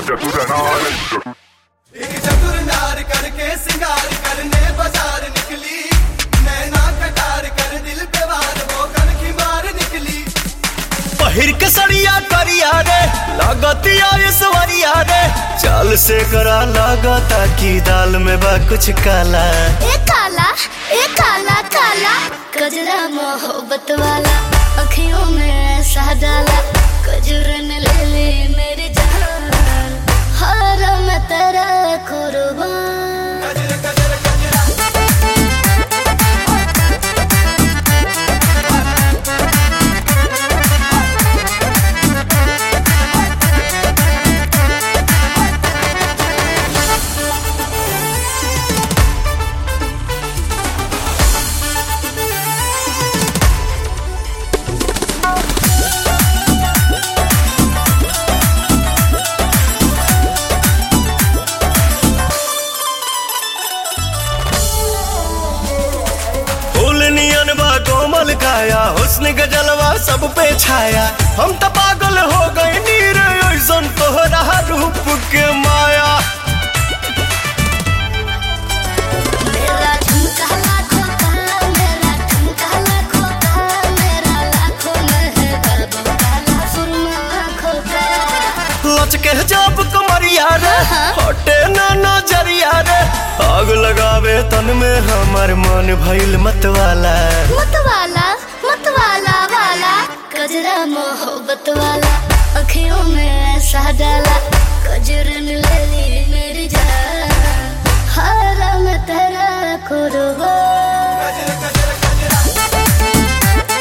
एक चतुर नार करके सिंगार करने बाजार निकली नैना कटार कर दिल पे वार वो कनखी मार निकली पहिर के सड़िया करिया रे लागतिया सवरिया रे चाल से करा लागता की दाल में बा कुछ काला ए काला ए काला काला कजरा मोहब्बत वाला अखियों में ऐसा डाला कजरन ले ले मेरी जान हर मैं तेरा कुर्बान गजर गजर गजरा फूल नियन बा कोमल काया हुस्न के जलवा सब पे छाया हम तो पागल हो गए नीर ऐसन तोहरा रूप के माया मेरा झुमका लाखों का मेरा झुमका लाखों का मेरा लाखों में है बाबू काला सुरमा आँखों का लचके जब कमरिया रे हाँ। हटे ना नजरिया रे आग लगावे तन में हमार मन भइल मतवाला मतवाला मतवाला वाला कजरा मोहब्बत वाला अखियों में ऐसा डाला कजरन ले ली मेरी जान हर मैं तेरा कुर्बान गजर गजर गजरा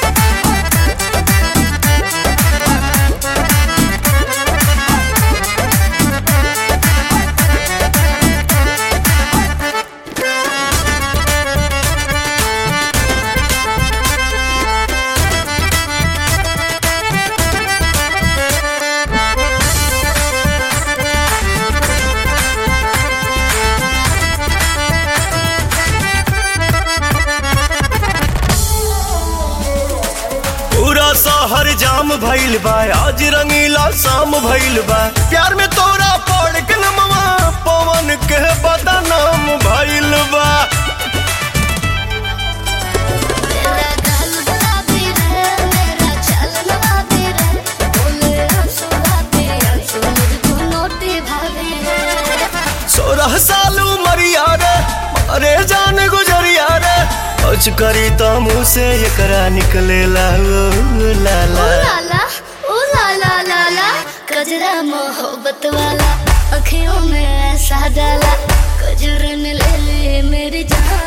पूरा शहर जाम भइल बा आज रंगीला शाम भइल बा प्यार में तोरा पड़ के नमवा पवन के बदनाम भइल बा मेरा गाल गुलाबी रे मेरा चलन बाबी रे बोले आंसू बाबी आंसू मुझको नोटी भाभी रे सोलह साल उमरिया रे अरे जान गुजरिया रे कुछ करी तो मुँह से एकरा निकलेला ओ लाला ओ लाला ओ लाला लाला कजरा मोहब्बत वाला अखियों में ऐसा डाला कजरन ले ले मेरी जान